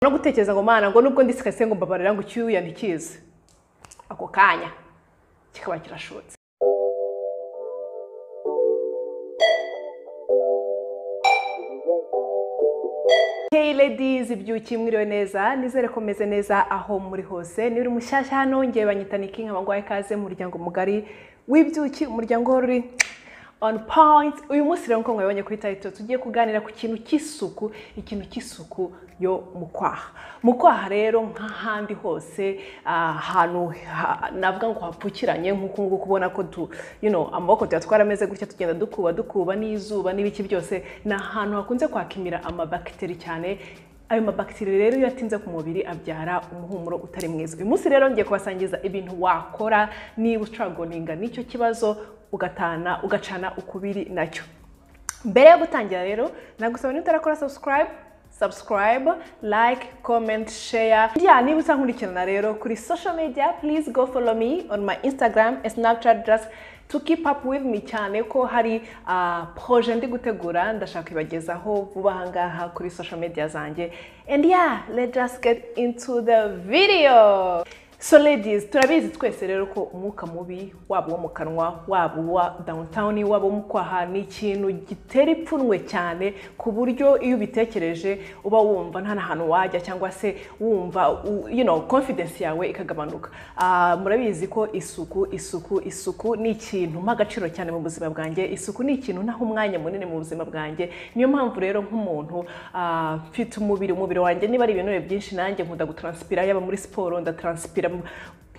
no gutekereza ngo mana ngo nubwo ndi sikase ngo mbabarira ngo icyuyandikize ako kanya kikaba kirashotse Hey ladies, ibyuki mwiriwe neza nizere ko meze neza aho muri hose niba uri mushyashya hano ngewe banyitana ikinka bangwaye ikaze mu muryango mugari w'ibyuki umuryango wari uri on point uyu munsi rero nk'uko mwabibonye kuri tayito tugiye kuganira ku kintu cy'isuku ikintu cy'isuku yo mu kwaha mu kwaha rero nk'ahandi hose ahantu ha- navuga ngo hapfukiranye nk'uko nguko ubona ko tu you know, amaboko tuyatwara ameze gutya tugenda dukuba dukuba n'izuba n'ibiki byose ni ahantu hakunze kwakimira amabakiteri cyane ayo mabakiteri rero iyo atinze ku mubiri abyara umuhumuro utari mwiza uyu munsi rero ngiye kubasangiza ibintu wakora niba ucuragoninga n'icyo kibazo ugatana ugacana ukubiri nacyo mbere yo gutangira rero nagusaba niba utarakora subscribe subscribe like comment share yeah, niba utankurikirana rero kuri social media please go follow me on my instagram and snapchat just to keep up with me cyane ko hari uh, projet ndi gutegura ndashaka ibagezaho vuba aha ngaha kuri social media zanjye and yeah let's just get into the video so ladies turabizi twese rero ko umwuka mubi waba uwo mu kanwa waba uwa downtown waba uwo mu kwaha ni ikintu gitera ipfunwe cyane ku buryo iyo ubitekereje uba wumva nta hantu wajya cyangwa se wumva u- you know, confidence yawe ikagabanuka Ah, murabizi ko isuku isuku isuku ni ikintu mpa agaciro cyane mu buzima bwanjye isuku ni ikintu ntaho umwanya munini mu buzima bwanjye niyo mpamvu rero nk'umuntu ah, mfite umubiri umubiri wanjye niba ari ibinure byinshi nanjye nkunda gutranspira yaba muri siporo ndatranspira mu-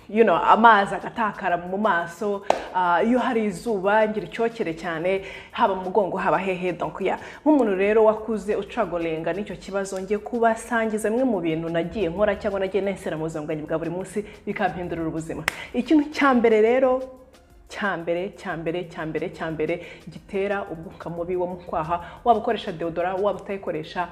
you know, amazi agatakara mu maso ah, iyo hari izuba ngira icyokere cyane haba mu mugongo haba hehe donc yeah. nk'umuntu rero wakuze ucagorenga n'icyo kibazo ngiye kubasangiza bimwe mu bintu nagiye nkora cyangwa nagiye nesera mu buzima bwanjye bwa buri munsi bikampindurira ubuzima ikintu cya mbere rero cya mbere cya mbere cya mbere cya mbere gitera umwuka mubi wo mu kwaha waba ukoresha deodora waba utayikoresha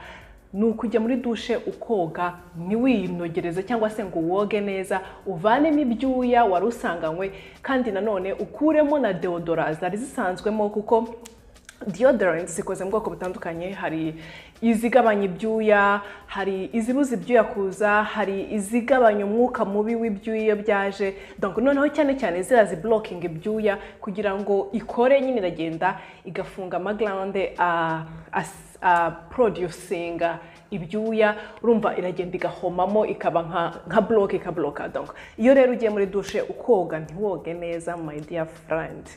ni ukujya muri dushe ukoga ntiwinogereze cyangwa se ngo woge neza uvanemo ibyuya wari usanganywe kandi nanone ukuremo na deodora zari zisanzwemo kuko deodorants zikoze mu bwoko butandukanye hari izigabanya ibyuya hari izibuza ibyuya kuza hari izigabanya umwuka mubi w'ibyuya iyo byaje donc noneho cyane cyane ziriya ziburokinga ibyuya kugira ngo ikore nyine iragenda igafunga amaglande ah, as- ah, producinga ibyuya urumva iragenda igahomamo ikaba nka nka buroke ikaboroka donc iyo rero ugiye muri dushe ukoga ntiwoge neza my dear friend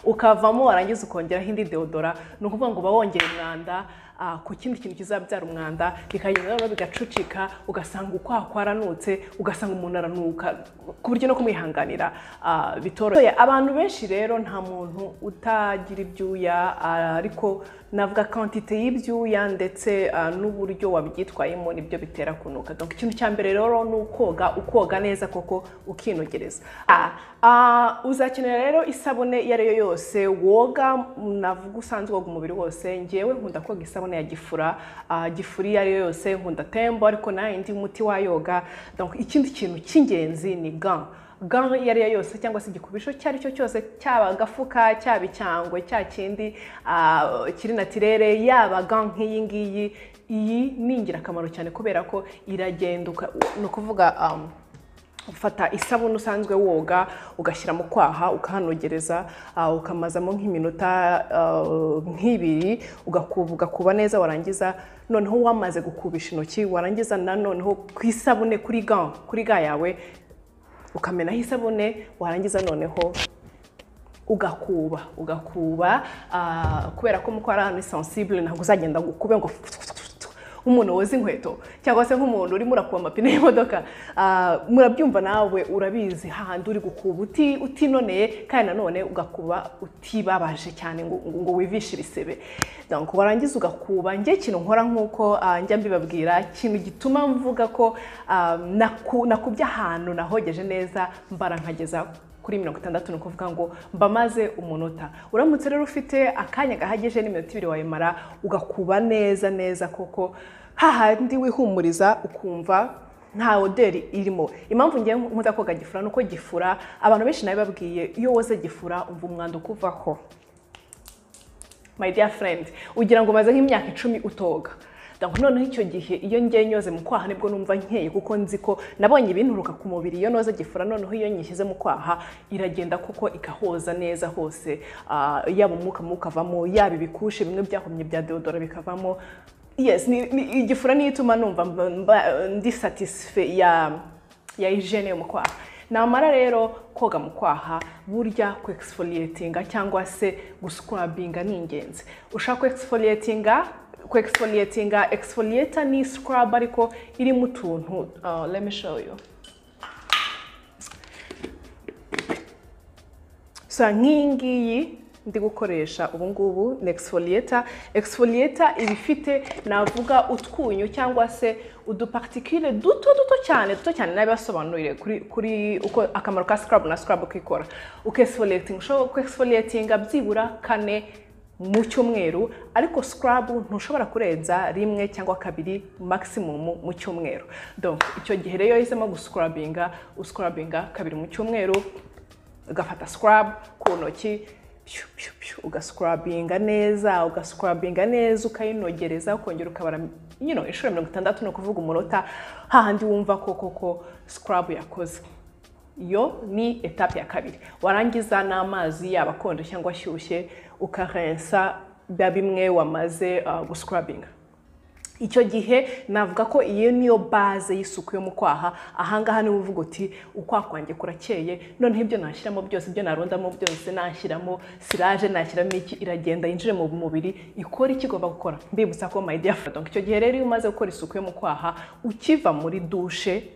ukavamo warangiza ukongeraho indi deodora ni ukuvuga ngo uba wongera umwanda ah, ku kindi kintu kizabyara umwanda bikagenda rero bigacucika ugasanga ukwaha kwaranutse ugasanga umuntu aranuka ku buryo no kumwihanganira ah, bitoroshye abantu benshi rero nta muntu utagira ibyuya ah, ariko navuga kwantite y'ibyuya ndetse ah, n'uburyo wabyitwayemo nibyo bitera kunuka donc ikintu cya mbere rero ni ukoga ukoga neza koko ukinogereza Ah, ah, uzakenera rero isabune iyo ari yo yose woga mm, navuga usanzwe woga umubiri wose ngewe nkunda koga isabune ya gifura ah, gifura iyo ari yo yose nkunda tembo ariko nayindi muti wayoga donc ikindi kintu cy'ingenzi ni gant gant iyo ari yo yose cyangwa se igikubisho icyo ari cyo cyose cyaba agafuka cyaba icyangwe cya kindi ah, kiri natirere yaba gant nk'iyi ngiyi iyi ni ingirakamaro cyane kubera ko iragenda uka- ni ukuvuga um, ufata isabune usanzwe woga ugashyira mu kwaha ukahanogereza ah, ukamazamo nk'iminota ah, nk'ibiri ugakuba ugakuba neza warangiza noneho wamaze gukubisha intoki warangiza nanoneho ku isabune kuri gant kuri ga yawe ukamenaho isabune warangiza noneho ugakuba ugakuba ah, kubera ko mukora ahantu ni sensible ntabwo uzagenda ngo ukube ngo nk'umuntu woza inkweto cyangwa se nk'umuntu urimo urakuba amapine y'imodoka ah, murabyumva nawe urabizi hahandi uri gukuba uti- utinoneye kandi nanone ugakuba utibabaje cyane ngo, ngo ngo wivishe ibisebe donc warangiza ugakuba njye ikintu nkora nk'uko ah, njya mbibabwira ikintu gituma mvuga ko ah, naku- nakubye ahantu nahogeje neza mbara nkageza kuri mirongo itandatu ni ukuvuga ngo mbamaze umunota uramutse rero ufite akanya gahagije n'iminota ibiri wayimara ugakuba neza neza koko hahandi wihumuriza ukumva nta oderi irimo impamvu ngewe nkunda koga gifura ni uko gifura abantu benshi nabibabwiye iyo woze gifura umva umwanda ukuvaho my dear friend ugira ngo umaze nk'imyaka icumi utoga ndabona noneho icyo gihe iyo ngiye nyoze mu kwaha nibwo numva nkeye kuko nzi ko nabonye ibinturuka ku mubiri iyo noze gifura noneho iyo nyishyize mu kwaha iragenda kuko ikahoza neza hose Ah, yaba umwuka mubi ukavamo yaba ibikushe bimwe byahumye bya deodora bikavamo yes ni, ni, igifura niyo ituma numva mba- mba- ndi satisfe ya ya hygiene yo mu kwaha namara rero koga mu kwaha burya ku exfoliatinga cyangwa se guscrubbinga ni ingenzi ushaka ku exfoliatinga ku exfoliatinga exfoliator ni scrub ariko irimo utuntu uh, let me show you so nk'iyi ngiyi ndi gukoresha ubu ngubu ni exfoliator exfoliator iba ifite navuga utwunyu cyangwa se udupartikile duto duto cyane duto cyane nabibasobanurire kuri kuri uko akamaro ka scrub na scrub uko ikora uko exfoliating ushobora ku exfoliatinga byibura kane mu cyumweru ariko scrub ntushobora kurenza rimwe cyangwa kabiri maximum mu cyumweru donc icyo gihe rero iyo uhisemo guscrubbinga uscrubbinga kabiri mu cyumweru ugafata scrub ku ntoki pyu, pyu, pyu, ugascrubbinga neza ugascrubbinga neza ukayinogereza ukongera ukabara you know, inshuro mirongo itandatu ni ukuvuga umunota hahandi wumva ko koko scrub yakoze iyo ni etape ya kabiri warangiza n'amazi yaba akonje cyangwa ashyushye ukarensa bya bimwe wamaze uh, guscrubbinga icyo gihe navuga ko iyo niyo baze y'isuku yo mu kwaha ahangaha niba uvuga uti ukwaha kwanjye kurakeye noneho ibyo nashyiramo byose ibyo narundamo byose nashyiramo siraje nashyiramo iki iragenda yinjire mu mubiri ikora icyo igomba gukora mbibutsa ko mayidiyafu donc icyo gihe rero iyo umaze gukora isuku yo mu kwaha ukiva muri dushe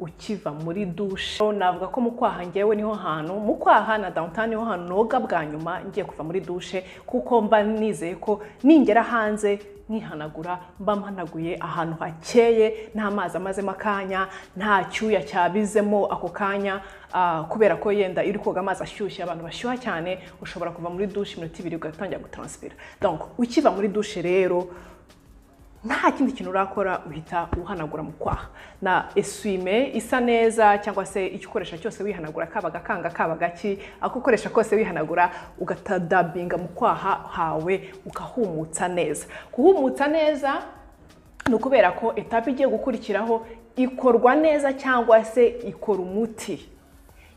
ukiva muri dushe navuga ko mu kwaha ngewe niho hantu mu kwaha na downtown niho hantu noga bwa nyuma ngiye kuva muri dushe kuko mba nizeye ko ningera hanze nkihanagura mba mpanaguye ahantu hakeye nta mazi amazemo akanya nta cyuya cyabizemo ako kanya ah, kubera ko yenda iyo uri koga amazi ashyushye abantu bashyuha cyane ushobora kuva muri dushe iminota ibiri ugatangira gutaransipira donc ukiva muri dushe rero nta kindi kintu urakora uhita uhanagura mu kwaha na esuwime isa neza cyangwa se icyo ukoresha cyose wihanagura kaba agakanga kaba agaki ako ukoresha kose wihanagura ugatadabinga mu kwaha hawe ukahumutsa neza kuhumutsa neza ni ukubera ko etape igiye gukurikiraho ikorwa neza cyangwa se ikora umuti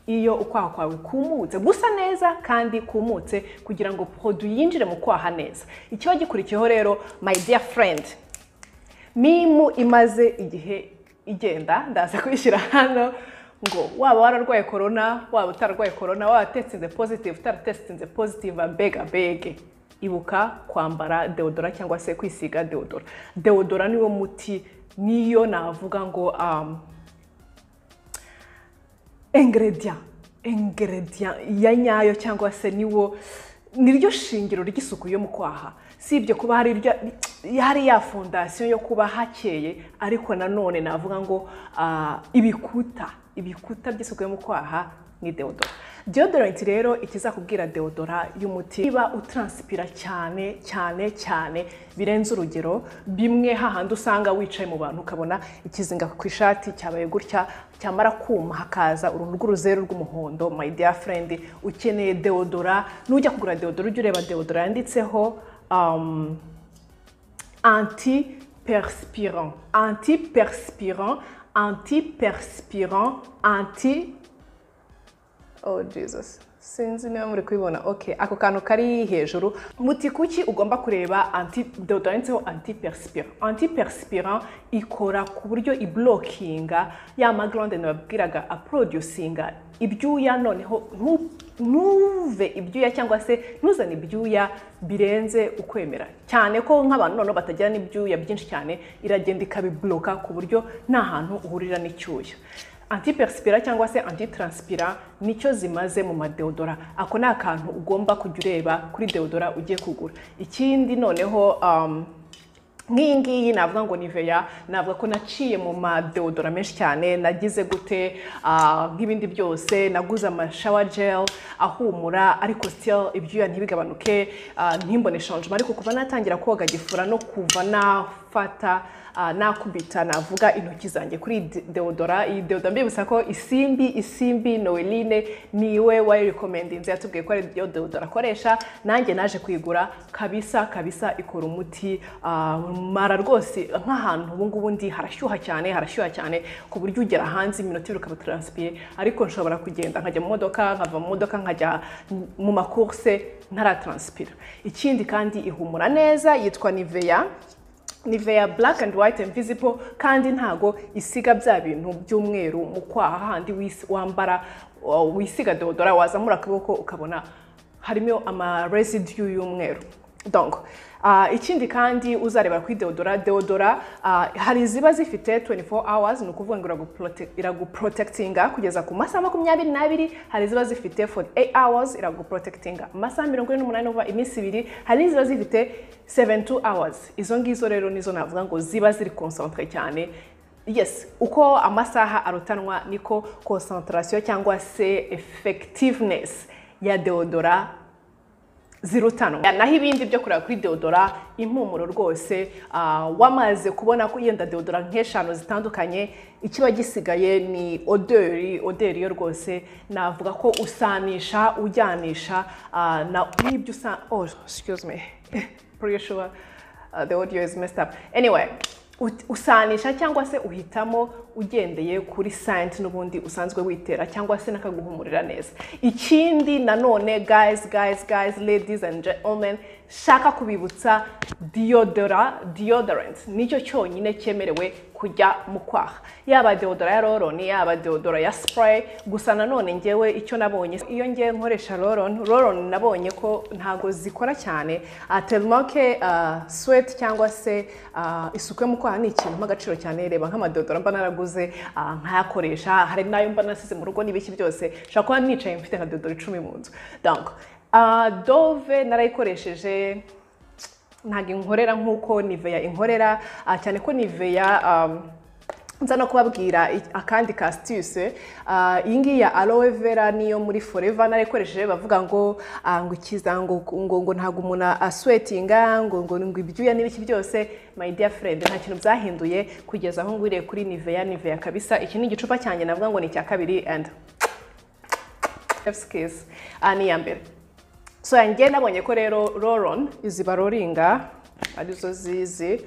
iyo ukwaha kwawe kumutse gusa neza kandi kumutse kugira ngo podu yinjire mu kwaha neza ikiba gikurikiyeho rero my dear friend mimu imaze igihe igenda ndaza kuyishyira hano ngo waba wararwaye korona waba utararwaye korona waba testinze positive utaratestinze positive mbega bege ibuka kwambara deodora cyangwa se kwisiga deodora deodora niwo muti niyo navuga ngo um, ingredient ingredient ya nyayo cyangwa se niwo niryo shingiro ry'isuku yo mu kwaha si ibyo kuba hari irya- hari ya fondasiyo yo kuba hakeye ariko nanone navuga ngo ah, ibikuta ibikuta by'isuku yo mu kwaha ni deodora deodorant rero ikizakubwira deodora y'umuti niba utaransipira cyane cyane cyane birenze urugero bimwe hahandi usanga wicaye mu bantu ukabona ikizinga ku ishati cyabaye gutya cyamara kuma hakaza uruntu rw'uruzeru rw'umuhondo my dear friend ukeneye deodora nujya kugura deodora ujye ureba deodora yanditseho um, antiperspirant antiperspirant antiperspirant anti oh jesus sinzi niba muri kubibona okay ako kantu kari hejuru muti kuki ugomba kureba anti deodorantseho antiperspirant antiperspirant ikora ku buryo iblokinga ya maglande nababwiraga aproducinga ibyuya noneho ntu- ntuve ibyuya cyangwa se ntuzane ibyuya birenze ukwemera cyane ko nk'abantu noneho batagira n'ibyuya byinshi cyane iragenda ikabibloka ku buryo nta hantu uhurira n'icyuya antiperspira cyangwa se antitranspira nicyo zimaze mu madeodora ako ni akantu ugomba kujya ureba kuri deodora ugiye kugura ikindi noneho um, nk'iyi ngiyi navuga ngo niveya navuga ko naciye mu madeodora menshi cyane nagize gute ah, nk'ibindi byose naguze amashawa gel ahumura ariko still ibyuya ntibigabanuke ah, ntimbone shanjuma ariko kuva natangira koga gifura no kuva nafata ah, nakubita navuga intoki zanjye kuri de- deodora iyi deodora mbibutsa ko isimbi isimbi noeline niwe wayirekomendinze yatubwiye ko ari yo deodora akoresha nanjye naje kuyigura kabisa kabisa ikora umuti ah, mara rwose nk'ahantu ubu ngubu ndi harashyuha cyane harashyuha cyane ku buryo ugera hanze iminota ibiri ukaba transpire ariko nshobora kugenda nkajya mu modoka nkava mu modoka nkajya mu makurse ntaratranspira ikindi kandi ihumura neza yitwa niveya Nivea black and white invisible kandi ntago isiga bya bintu by'umweru mu kwaha handi wis- wambara uh, wisiga deodora wazamura akaboko ukabona harimo ama residue y'umweru donc uh, ikindi kandi uzareba kuri deodora deodora uh, hari iziba zifite 24 hours ni ukuvuga ngo iraguprote- iraguprotectinga kugeza ku masaha makumyabiri n'abiri hari iziba zifite 48 hours iraguprotectinga amasaha mirongo ine n'umunani uva iminsi ibiri hari n'iziba zifite 72 hours izo ngizo rero nizo navuga ngo ziba ziri concentre cyane yes uko amasaha arutanwa niko concentration cyangwa se effectiveness ya deodora zirutanwa naho ibindi byo kureba kuri deodora impumuro rwose ah, wamaze kubona ko yenda deodora nk'eshanu zitandukanye ikiba gisigaye ni oderi oderi yo rwose navuga ko usanisha ujyanisha ah, na n'ibyo usa oh excuse me pretty sure uh, the audio is messed up anyway ut- usanisha cyangwa se uhitamo ugendeye kuri science n'ubundi usanzwe witera cyangwa se n'akaguhumurira neza ikindi nanone guys guys guys ladies and gentlemen shaka kubibutsa deodora deodorant nicyo cyonyine cyemerewe kujya mu kwaha yaba deodora ya roloni yaba deodora ya spray gusa nanone ngewe icyo nabonye iyo ngewe nkoresha roloni roloni nabonye ko ntago zikora cyane atelimanke sweti cyangwa se ah, isuku yo mu kwaha ni ikintu mp'agaciro cyane reba nk'amadodora mba naraguze ah, nkayakoresha hari n'ayo mba nasize mu rugo n'ibiki byose nshobora kuba nicaye mfite nka dodora icumi mu nzu donc ah, dove narayikoresheje ntabwo inkorera nk'uko niveya inkorera ah, cyane ko niveya um, nza no kubabwira i- akandi ka sitise iyi ngiyi ya aloe vera niyo muri foreva narayikoresheje bavuga ngo ah, ngo ikiza ngo ngo ngo ntabwo umuntu aswetinga ngo ngo ngo ibyuya n'ibiki byose my dear friend nta kintu byahinduye kugeza aho ngwiriye kuri niveya niveya kabisa iki ni igicupa cyanjye navuga ngo ni icya kabiri and kiss ah, ni iya mbere so yanjye nabonye ko rero roron izi baroringa arizo zizi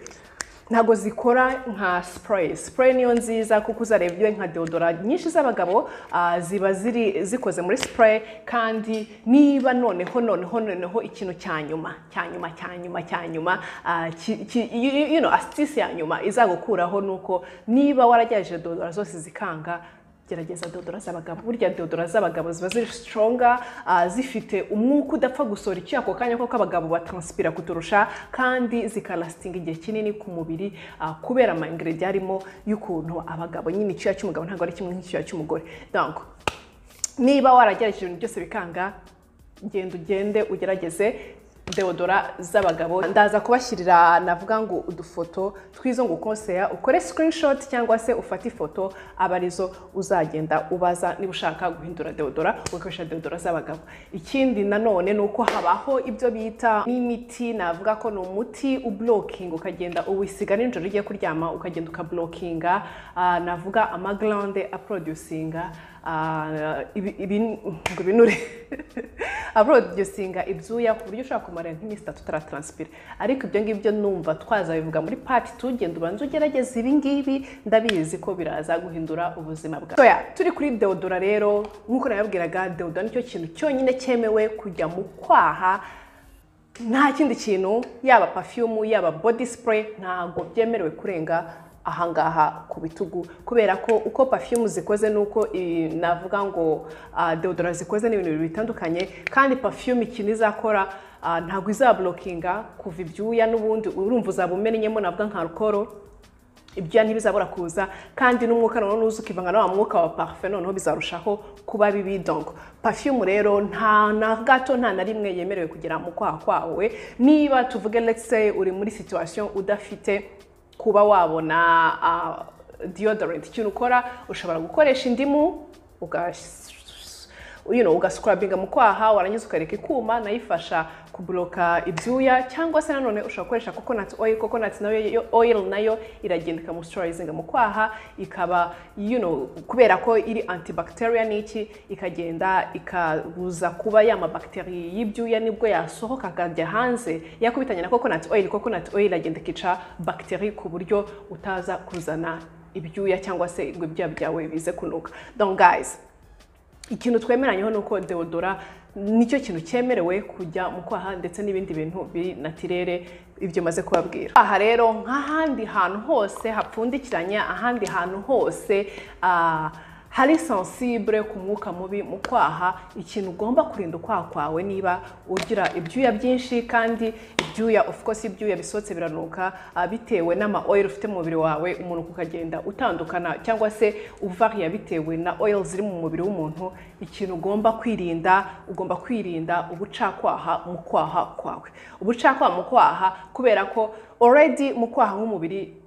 ntabwo zikora nka spray spray niyo nziza kuko uzareba iyo nka deodora nyinshi z'abagabo ah, ziba ziri zikoze muri spray kandi niba noneho noneho noneho ikintu cya nyuma cya nyuma cya nyuma cya nyuma ah, ki- ki- you you know asitisi ya nyuma izagukuraho ni uko niba waragerageje deodora zose zikanga gerageza deodora z'abagabo burya deodora z'abagabo ziba ziri sitoronga zifite umwuka udapfa gusohora icyuya ako kanya kuko abagabo batanspira kuturusha kandi zikarasitinga igihe kinini ku mubiri ah, kubera amayingeredi arimo y'ukuntu abagabo nyine icyuya cy'umugabo ntabwo ari kimwe nk'icyuya cy'umugore donc niba waragerageje ibintu byose bikanga genda ugende ugerageze deodora z'abagabo ndaza kubashyirira navuga ngo udufoto twizo ngo ukonseya ukore screenshot cyangwa se ufate ifoto aba arizo uzagenda ubaza niba ushaka guhindura deodora ugakoresha deodora z'abagabo ikindi nanone ni uko habaho ibyo bita n'imiti navuga ko ni umuti ublokinga ukagenda uwisiga nijoro ugiye kuryama ukagenda ukablokinga ah, navuga amaglande aproducinga Ah, ibi- ibi- ngo ibinure aproducinga ibyuya ku buryo ushobora kumara nk'iminsi itatu utaratranspira ariko ibyo ngibyo numva twazabivuga muri pati tugenda ubanza ugerageza ibi ngibi ndabizi ko biraza guhindura ubuzima bwawe So, yeah, turi kuri deodora rero nk'uko nababwiraga deodora nicyo kintu cyonyine cyemewe kujya mu kwaha nta kindi kintu yaba perfume yaba body spray ntabwo byemerewe kurenga ahangaha ku bitugu kubera ko uko perfume zikoze n'uko i- navuga ngo ah, deodora zikoze ni ibintu bibiri bitandukanye kandi perfume ikintu izakora ah, ntabwo izablokinga kuva ibyuya n'ubundi urumva uzaba umennyemo navuga nka alcohol ibyuya ntibizabura kuza kandi n'umwuka noneho nuza ukivanga na wa mwuka wa parufe noneho bizarushaho kuba bibi donc perfume rero nta na gato nta na rimwe yemerewe kugera mu kwaha kwawe niba tuvuge let's say uri muri situation udafite kuba wabona ah, deodorant ikintu ukora ushobora gukoresha indimu ugas you know, ugascrubbinga mu kwaha warangiza ukareka ikuma nayo ifasha kuburoka ibyuya cyangwa se nanone ushobora gukoresha coconut oil coconut nayo yo- oil nayo iragenda ikamoisturizinga mu kwaha ikaba you know kubera ko iri antibacterial n'iki ikagenda ikabuza kuba ya mabacteria y'ibyuya nibwo yasohoka akajya hanze yakubitanye na coconut oil coconut oil iragenda ikica bacteria ku buryo utaza kuzana ibyuya cyangwa se ngo ibyuya byawe bize kunuka donc guys ikintu twemeranyeho ni uko deodora nicyo kintu cyemerewe kujya mu kwaha ndetse n'ibindi bintu biri natirere ibyo maze kubabwira aha rero nk'ahandi hantu hose hapfundikiranye ahandi hantu hose ah, hari sensibure ku mwuka mubi mu kwaha ikintu ugomba kurinda ukwaha kwawe niba ugira ibyuya byinshi kandi ibyuya of course ibyuya bisohotse biranuka ah, bitewe n'ama oil ufite mu mubiri wawe umuntu ukagenda utandukana cyangwa se uvariya bitewe na oil ziri mu mubiri w'umuntu ikintu ugomba kwirinda ugomba kwirinda ubucakwaha mu kwaha kwawe ubucakwaha mu kwaha kubera ko already mu kwaha nk'umubiri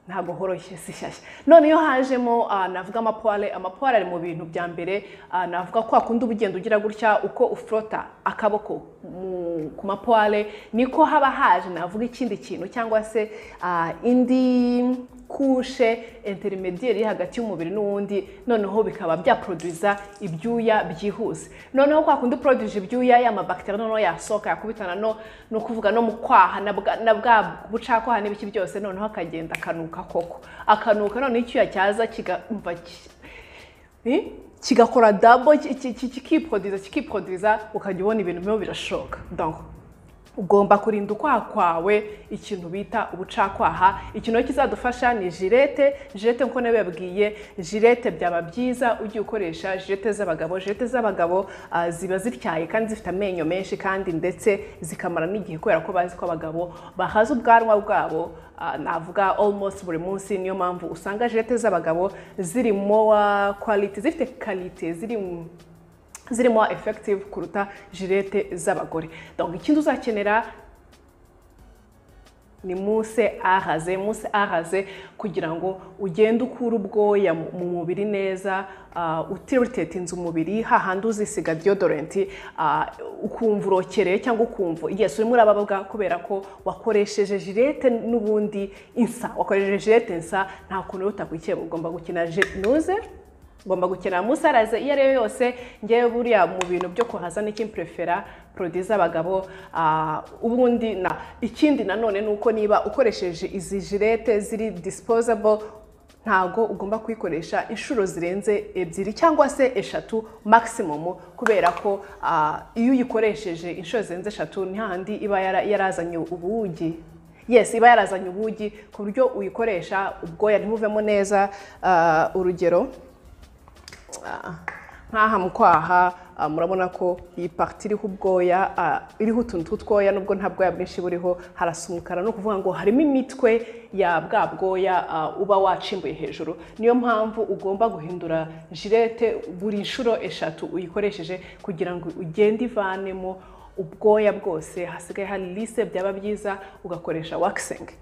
ntabwo horoshye si shyashya noneho hajemo ah, navuga amapuware amapuware ari mu bintu bya mbere ah, navuga ko wakunda uba ugenda ugira gutya uko ufurota akaboko mu- ku mapuware niko haba haje navuga ikindi kintu cyangwa se ah, indi kushe interinediyeri iri hagati y'umubiri n'uwundi noneho bikaba byaproduza ibyuya byihuse noneho kwa kundi uproduce ibyuya ya mabakiteri noneho yasohoka yakubitana no ni ukuvuga no mu kwaha na bwa- na bwa bucakwaha n'ibiki byose noneho akagenda akanuka koko akanuka noneho icyuya cyaza kigamva ki- Eh? kigakora dabo kikipodiza kikipodiza ukajya ubona ibintu birimo birashoka donc ugomba kurinda ukwaha kwawe ikintu bita ubucakwaha ikintu kizadufasha ni jirete jirete nkuko nawe yabwiye jirete byaba byiza ugiye ukoresha jirete z'abagabo jirete z'abagabo ah, ziba zityaye kandi zifite amenyo menshi kandi ndetse zikamara n'igihe kubera ko bazi ko abagabo bahaza ubwanwa bwabo ah, navuga almost buri munsi niyo mpamvu usanga jirete z'abagabo ziri mowa quality zifite kalite ziri mu- zirimo effective kuruta jirete z'abagore donc ikindi uzakenera ni muse araze muse araze kugira ngo ugende ukura ubwoya mu mu mubiri neza uh, utiritinze umubiri hahandi uzisiga deodorant ah, ukumva urokereye cyangwa ukumva yes urimo urababwa kubera ko wakoresheje jirete n'ubundi insa wakoresheje jirete insa nta kuntu utakwikiye ugomba gukina nuze ngomba gukenera musaraze iyo ariyo yose ngewe buriya mu bintu byo kuhaza n'ikimpurefera porodi z'abagabo ah, ubundi na ikindi nanone ni uko niba ukoresheje izi jirete ziri disposable ntago ugomba kuyikoresha inshuro zirenze ebyiri cyangwa se eshatu maximum kubera ko ah, iyo uyikoresheje inshuro zirenze eshatu ni hahandi iba yara- yarazanye ubugi yes iba yarazanye ubugi ku buryo uyikoresha ubwoya ntibuvemo neza ah, urugero ah, nk'aha mu kwaha ah, murabona ko iyi pariti iriho ubwoya ah, iriho utuntu tw'utwoya nubwo nta bwoya bwinshi buriho harasa umukara ni ukuvuga ngo harimo imitwe ya bwa bwoya ah, uba wacimbuye hejuru niyo mpamvu ugomba guhindura jirete buri nshuro eshatu uyikoresheje kugira ngo ugende ivanemo ubwoya bwose hasigaye hari lise byaba byiza ugakoresha wakisingi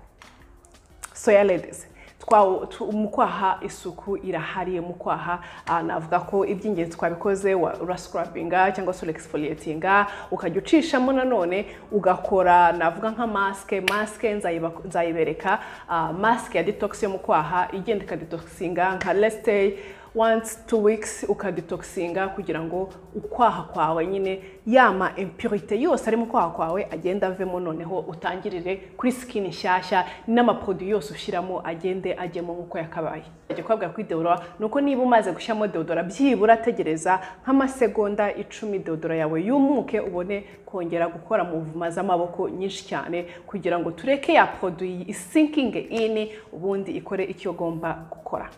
soya ladies twa- tu- mu kwaha isuku irahari mu kwaha ah, navuga ko iby'ingenzi twabikoze wa- urascrubinga cyangwa se urexfoliatinga ukajya ucishamo nanone ugakora navuga nka masike masike nzayiba- nzayibereka ah, masike ya detox yo mu kwaha igenda ikadetoxinga nka lesiteye once two weeks ukadetoxinga kugira ngo ukwaha kwawe nyine yama impurite yose ari mu kwaha kwawe agenda avemo noneho utangirire kuri skin nshyashya n'amaproduit yose ushyiramo agende ajyemo nk'uko yakabaye ajya kwabwa kuri deodora ni uko niba umaze gushyiramo deodora byibura tegereza nk'amasegonda icumi deodora yawe yumuke ubone kongera gukora mu mvuma z'amaboko nyinshi cyane kugira ngo tureke ya produit isinkinge ini ubundi ikore icyo igomba gukora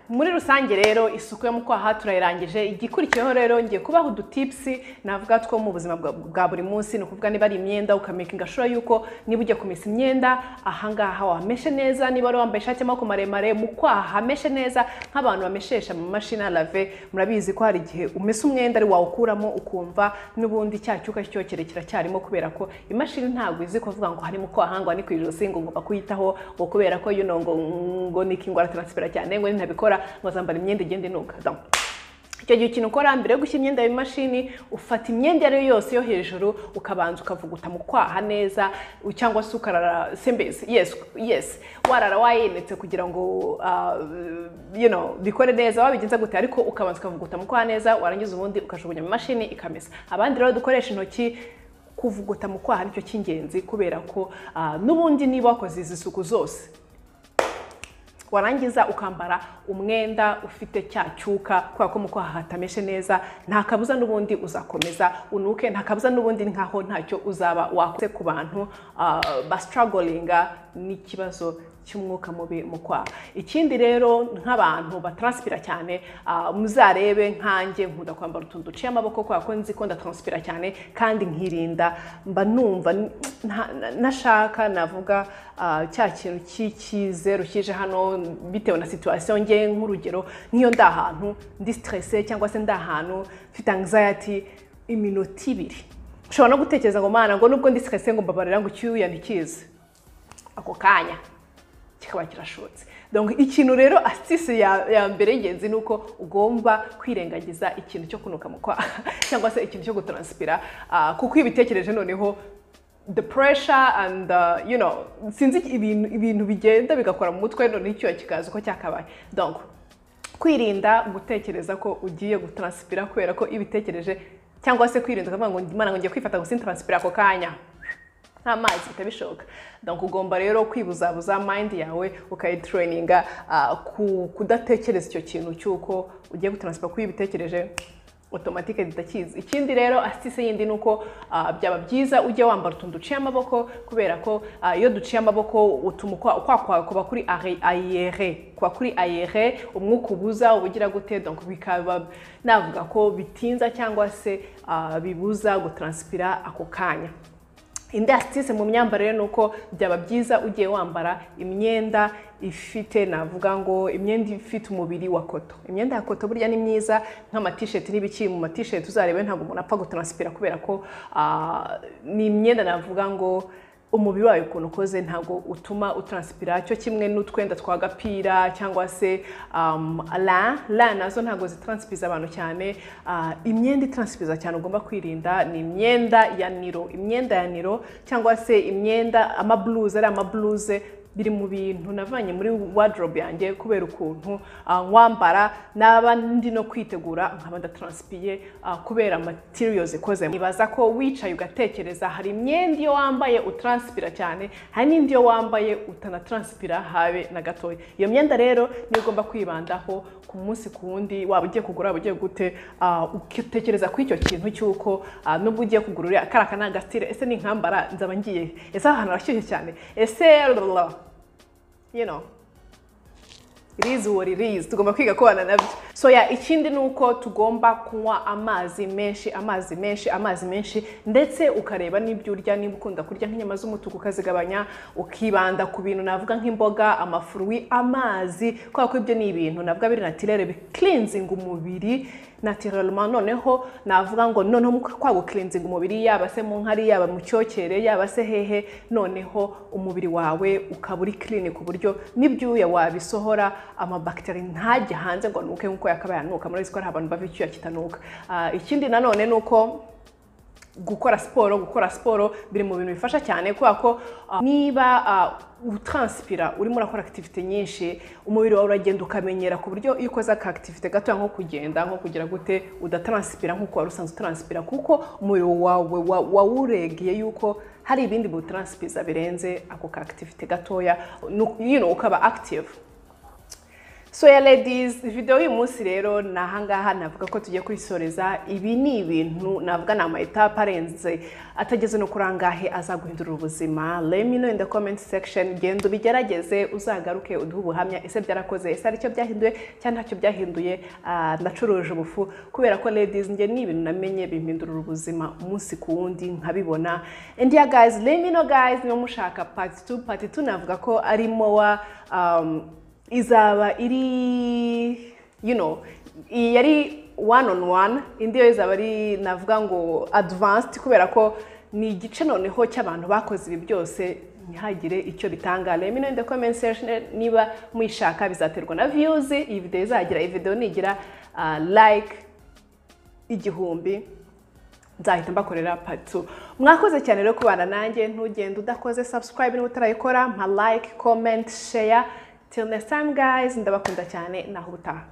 muri rusange rero isuku yo mu kwaha turayirangije igikurikiyeho rero ngiye kubaha udutipsi navuga two mu buzima bwa bwa buri munsi ni ukuvuga niba ari imyenda ukamakinga shura yuko niba ugiye kumesa imyenda ahangaha wameshe neza niba wari wambaye ishati y'amaboko maremare mu kwaha hameshe neza nk'abantu bameshesha mu mashini arave murabizi ko hari igihe umesa umwenda ari wawukuramo ukumva n'ubundi cya cyuka cyokere kiracyarimo kubera ko imashini ntabwo izi kuvuga ngo harimo kwaha ngo ni ku ijosi ngo ngomba kuyitaho ngo kubera ko yuno ngo ngo nikingwa transipera cyane ngo nintabikora ngo zambara imyenda igende inuka Donc, icyo gihe ikintu ukora mbere yo gushyira imyenda mu mashini ufata imyenda iyo ari yo yose yo hejuru ukabanza ukavuguta mu kwaha neza cyangwa se ukarara sembezi yesi yesi warara wayenetse kugira ngo ah, you know, bikore neza wabigenza gute ariko ukabanza ukavuguta mu kwaha neza warangiza ubundi ukajugunya mu mashini ikamesa abandi rero dukoresha intoki kuvuguta mu kwaha nicyo cy'ingenzi kubera ko ah, n'ubundi niba wakoze izi suku zose warangiza ukambara umwenda ufite cya cyuka kubera ko mu kwaha hatameshe neza nta kabuza n'ubundi uzakomeza unuke nta kabuza n'ubundi nkaho ntacyo uzaba wakoze ku bantu ah, basitaragoringa n'ikibazo cy'umwuka mubi mu kwaha ikindi rero nk'abantu bataransipira cyane ah, muzarebe nkanjye nkunda kwambara utuntu duciye amaboko kubera ko nzi ko ndataransipira cyane kandi nkirinda mba numva n- nta- na- nashaka navuga ah, cya kintu cy'ikizeru kije hano bitewe na situwasiyo nge nk'urugero nk'iyo ndi ahantu ndi siterese cyangwa se ndi ahantu mfite anxiety iminota ibiri ushobora no gutekereza ngo mana ngo nubwo ndi siterese ngo mbabarira ngo icyuya ntikize ako kanya kikaba kirashotse donc ikintu rero asitisi ya, ya mbere y'ingenzi ni uko ugomba kwirengagiza ikintu cyo kunuka mu kwaha cyangwa se ikintu cyo gutaransipira ah, kuko iyo ubitekereje noneho the pressure and uh, you know sinzi ibintu, ibintu bigenda bigakora mu mutwe noneho icyuya kikaza uko cyakabaye donc kwirinda gutekereza ko ugiye gutaransipira kubera ko iyo ubitekereje cyangwa se kwirinda ukavuga ngo imana ngo ngiye kwifata gusa intaransipira ako kanya nta mazi bitabishoboka donc ugomba rero kwibuzabuza mind yawe ukayitrayininga ah, ku kudatekereza icyo kintu cy'uko ugiye gutransifa kuyo ubitekereje automatique zitakizi ikindi rero asitise yindi ni uko ah, byaba byiza ujya wambara utuntu duciye amaboko kubera ko ah, iyo duciye amaboko utuma ukwa- ukwaha kwawe kuba kuri are- aere kuba kuri aere umwuka ubuza uba ugira gute donc bikaba navuga ko bitinza cyangwa se ah, bibuza gutranspira ako kanya indi asitise mu myambarire ni uko byaba byiza ugiye wambara imyenda ifite navuga ngo imyenda ifite umubiri wa koto imyenda ya koto burya ni myiza nk'amatisheti n'ibiki mu matisheti uzarebe ntabwo umuntu apfa gutaransipira kubera ko ah, ni imyenda navuga ngo umubiri wawe ukuntu ukoze ntabwo utuma utaransipira cyo kimwe n'utwenda twa gapira cyangwa se um, la la nazo ntabwo zitaransipiza abantu cyane Ah, imyenda itaransipiza cyane ugomba kwirinda ni imyenda ya niro imyenda ya niro cyangwa se imyenda amabluze ari amabluze biri mu bintu navanye muri wardrobe yanjye kubera ukuntu ah, wambara naba ndi no kwitegura nkaba ndataransipiye ah, kubera materials ikozemo ibaza ko wicaye ugatekereza hari imyenda iyo wambaye utaranspira cyane hari n'indi iyo wambaye utanatransipira habe na gatoya iyo myenda rero niyo ugomba kwibandaho ku munsi ku wundi waba ugiye kugura waba ugiye gute ah, ugatekereza kuri icyo kintu cy'uko ah, nubwo ugiye kugura uriya kariya ka ni agasitire ese ninkambara nzaba ngiye he? ese aha hantu harashyushye cyane ese lalala. you know irizi uwo ririzi tugomba kwiga kubana nabyo so ya ikindi ni uko tugomba kunywa amazi menshi amazi menshi amazi menshi ndetse ukareba n'ibyo urya niba ukunda kurya nk'inyama z'umutuku ukazigabanya ukibanda ku bintu navuga nk'imboga amafuruwi amazi kubera ko ibyo ni ibintu navuga biri natirere bikirinzinga umubiri natirarema noneho navuga ngo noneho mu kwagukirinzinga umubiri yaba se mu nkari yaba mu cyokere yaba se hehe noneho umubiri wawe ukaba uri clean ku buryo n'ibyuya wabisohora amabakiteri ntajye hanze ngo anuke nk'uko yakabaye anuka muri ko hari abantu bava icyuya kitanuka Ah, ikindi nanone ni uko gukora siporo gukora siporo biri mu bintu bifasha cyane kubera ko ah, niba ah, utranspira urimo urakora akitivite nyinshi umubiri wawe uragenda ukamenyera ku buryo iyo ukoze aka akitivite gatoya nko kugenda nko kugira gute udatranspira nk'uko wari usanzwe utranspira kuko umubiri wawe wa- wawuregeye yuko hari ibindi biwutranspiza birenze ako ka akitivite gatoya nu- you know, ukaba active So ya ladies, video y'uyu munsi rero ni ahangaha navuga ko tugiye kuyisoreza ibi ni ibintu navuga ni amayetape arenze atageze no kuri angahe azaguhindurira ubuzima let me know in the comment section genda ubigerageze uzagaruke uduhe ubuhamya ese byarakoze ese aricyo byahinduye cyangwa ntacyo byahinduye Ah, nacuruje ubufu kubera ko ladies njye ni ibintu namenye bimpindurira ubuzima umunsi ku wundi nkabibona and yeah guys let me know guys niba mushaka part 2 part 2 navuga ko arimo wa um, izaba iri you know iyi yari one on one indi yo izaba ari navuga ngo advanced kubera ko ni igice noneho cy'abantu bakoze ibi byose ntihagire icyo bitanga rero in the comment section niba muyishaka bizaterwa na views iyi video izagira iyi video nigira ah, like igihumbi nzahita mbakorera patu mwakoze cyane rero kubana nanjye ntugende udakoze subscribe niba utarayikora mpa like comment share till next time guys ndabakunda cyane naho ubutaha